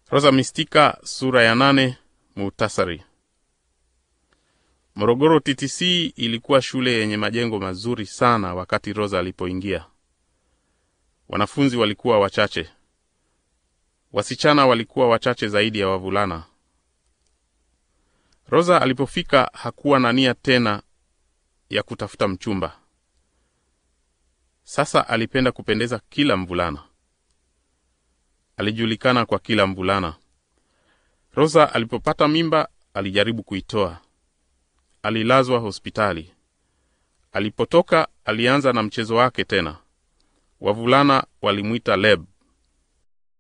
Rosa Mistika sura ya nane. Muhtasari. Morogoro TTC ilikuwa shule yenye majengo mazuri sana wakati Rosa alipoingia. Wanafunzi walikuwa wachache, wasichana walikuwa wachache zaidi ya wavulana. Rosa alipofika hakuwa na nia tena ya kutafuta mchumba. Sasa alipenda kupendeza kila mvulana, alijulikana kwa kila mvulana. Rosa alipopata mimba alijaribu kuitoa, alilazwa hospitali. Alipotoka alianza na mchezo wake tena. Wavulana walimwita Leb.